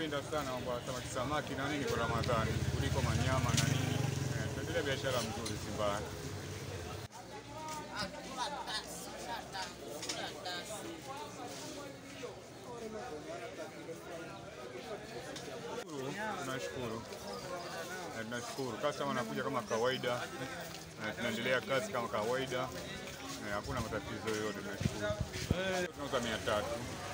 tunapenda sana mambo ya samaki samaki na nini kwa Ramadhani kuliko manyama na nini. Eh, tunaendelea biashara mzuri si mbaya. Shukuru, Tunashukuru, Eh, tunashukuru. Customer anakuja kama kawaida, Eh, tunaendelea kazi kama kawaida, Eh, hakuna matatizo yoyote. Tunashukuru. Tunauza mia tatu.